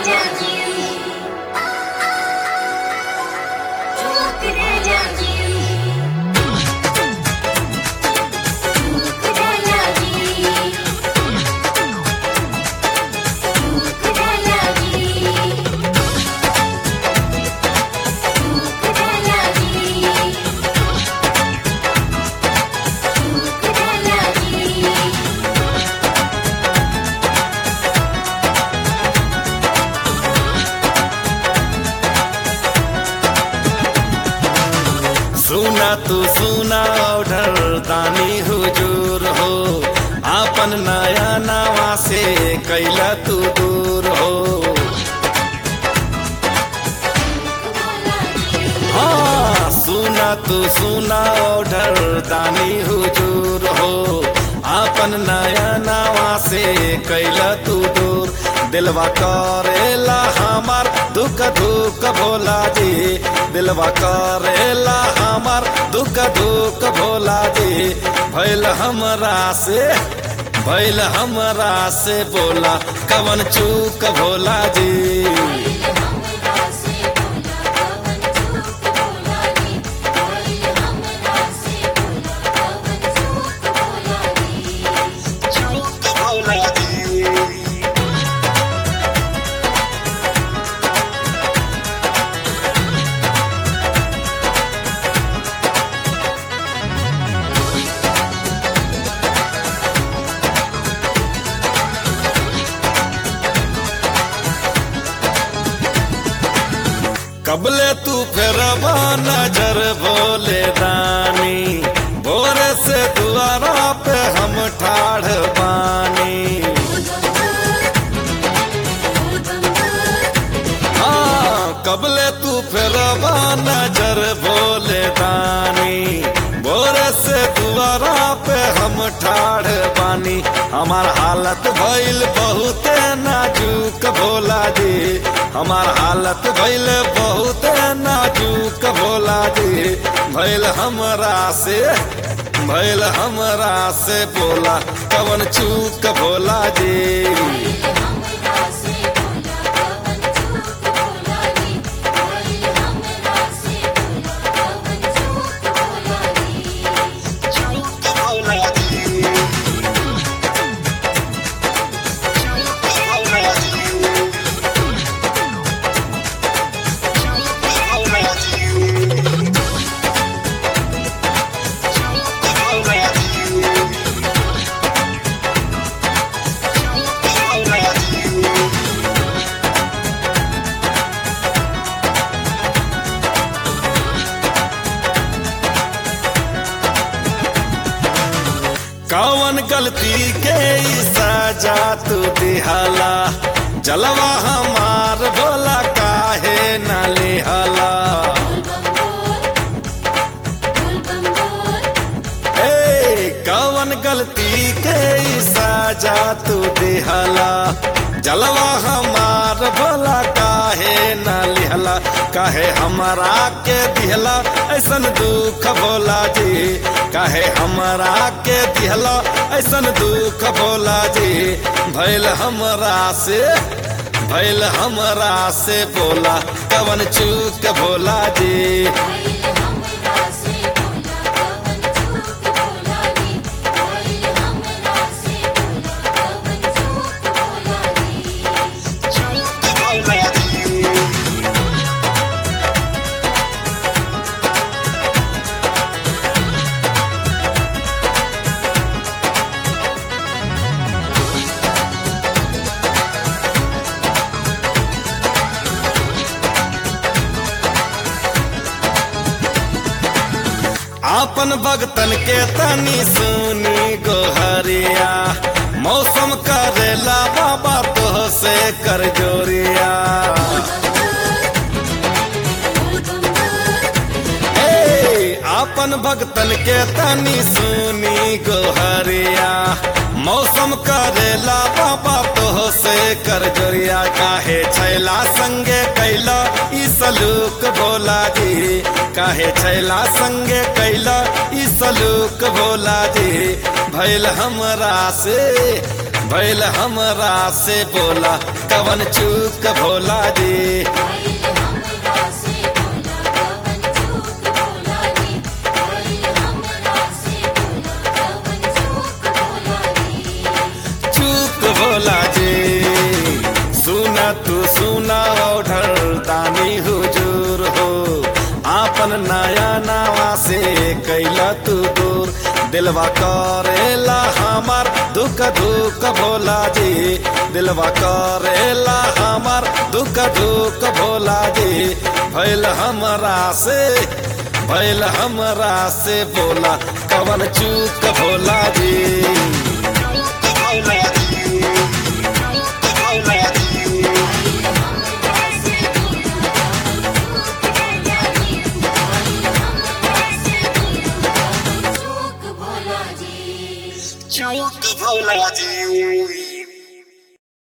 सुना तू सुना ऑर्डर दानी हुजूर हो आपन नया नवा से कैला तू दूर हो हाँ सुना तू सुना ऑर्डर दानी हुजूर हो आपन नया नवा से कैला तू दूर दिलवा करेला हमार दुख दुख भोला जी दिलवा करेला हमार दुख दुख भोला जी भैल हमरा से भैल हमरा से बोला कवन चूक भोला जी चूक भोला जी कबले तू फिर नजर भोले दानी भोरे से दुआरा पे हम ठाढ़ बानी हाँ कबले तू फिर नजर भोले दानी भोरे से दुआरा पे हम ठाढ़ बानी हमार हालत भइल बहुत नाजुक भोला जी हमार हालत भइल बहुत नाजुक भोला जी भइल हमरा से भइल हमरा से बोला कवन चूक भोला जी चूक भोला जी चूक भोला जी चूक भोला जी चूक भोला जी चूक भोला जी कौन गलती के ई सजा तू दिहाला जलवा हमार भोला काहे न लिहाला ए कौन गलती के ई सजा तू दिहाला जलवा हमार भोला काहे न लिहला काहे हमारा के दिहला ऐसन दुख भोला जी काहे हमारा के दिहला ऐसन दुख भोला जी भैल हमरा से भैल हमरा से बोला कवन चूक भोला जी चूक भोला जी आपन भगतन के तनी सुनी गोहरिया मौसम करेला बाबा तो से कर जोरिया ए, आपन भगतन के तनी सुनी गोहरिया मौसम करेला बाबा तो से कर जोरिया काहे छैला संगे कैला ई सलू सलूक भोला जी काहे छैला संगे कैला ई सलूक भोला जी भैल हमरा से भैल हमरा से बोला कवन चूक भोला जी आइल हमरा से बोला कवन चूक बोला रे आइल हमरा से बोला कवन चूक बोला रे चूक भोला जी सुना तू सुना ओढ़र दानी हुजूर हो आपन नया नावा से कैला तू दूर दिलवा करेला हमार दुख दुख भोला जी दिलवा करेला हमार दुख दुख भोला जी भैल हमरा से भैल हमरा से बोला कवन चूक भोला जी